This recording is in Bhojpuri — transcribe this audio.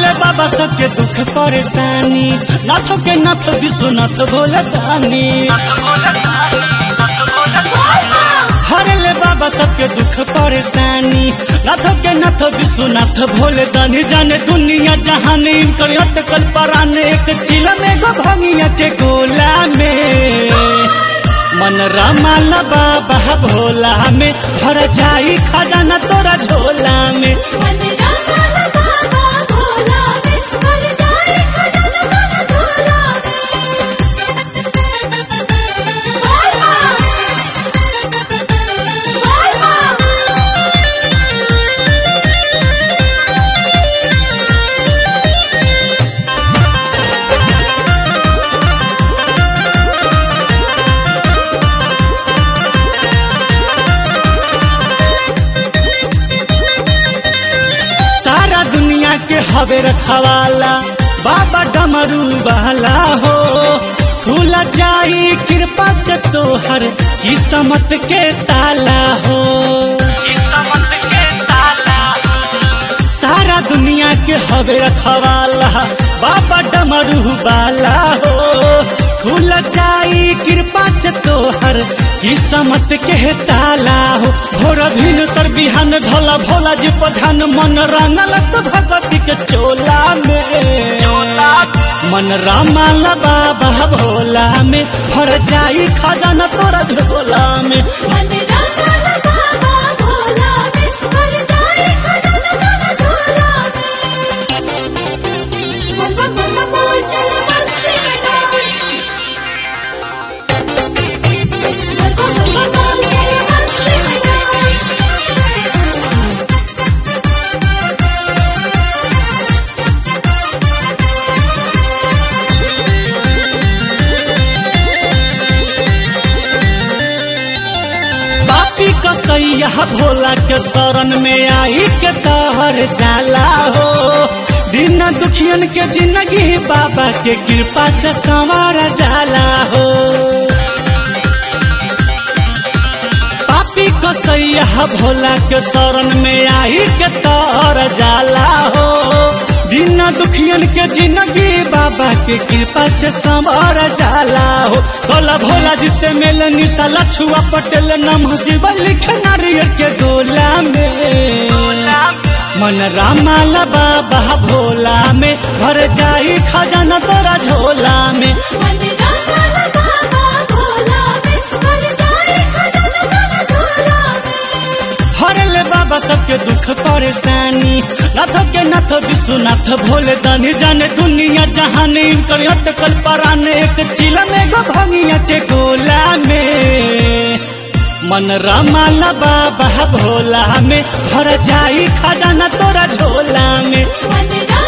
हरले बाबा सबके दुख परेशानी नाथ के नाथ विश्वनाथ भोले दानी हरले बाबा सबके दुख परेशानी नाथ के नाथ विश्वनाथ भोले दानी जाने दुनिया जहान इनकर अटकल पराने एक चिला में गो भंगिया के गोला में मन रमाला बाबा भोला में भर जाई खजाना तोरा झोला में मन रंगल बाबा भोला में भर जाए खजाना तेरा झोला में बोल मां बोल सारा दुनिया के हवे रखवाला बाबा डमरू वाला हो खुल जाई कृपा से तोहर किस्मत के ताला हो किस्मत के ताला सारा दुनिया के हवे रखवाला बाबा डमरू वाला हो खुल जाई कृपा से तोहर किस्मत के ताला हो भोर भिन सर बिहान ढोला भोला जी प्रधान मन रंगल तो भगवती के चोला में मन रामाल बाबा भोला में भर जाई खजाना तोरा झोला में मन रंगल बाबा भोला में भर जाए खजाना तेरा झोला में बोल बम बोल बम बोल चल मस्ती में डोल बोल बम बोल बम बोल चल मस्ती में डोल पापी कसैया भोला के शरण में आई के तहर जाला हो दिन दुखियन के जिंदगी बाबा के कृपा से संवार जाला हो पापी कसैया भोला के शरण में आई के तहर जाला हो दिन दुखियन के जिंदगी बाबा के कृपा से संवर जाला हो भोला भोला जिसे मेल निशा लछुआ पटेल नम शिव लिख नारियल के गोला में मन रामाला बाबा भोला में भर जाई खजाना तोरा झोला में मन रंगल बाबा भोला में भर जाए खजाना तेरा झोला में हरले बाबा सबके दुख परेशानी नाथ के नाथ विश्वनाथ भोले दानी जाने दुनिया जहान इनकर अटकल पराने एक चिला में गो भंगिया के गोला में मन रमाला बाबा भोला में भर जाई खजाना तोरा झोला में मन रंगल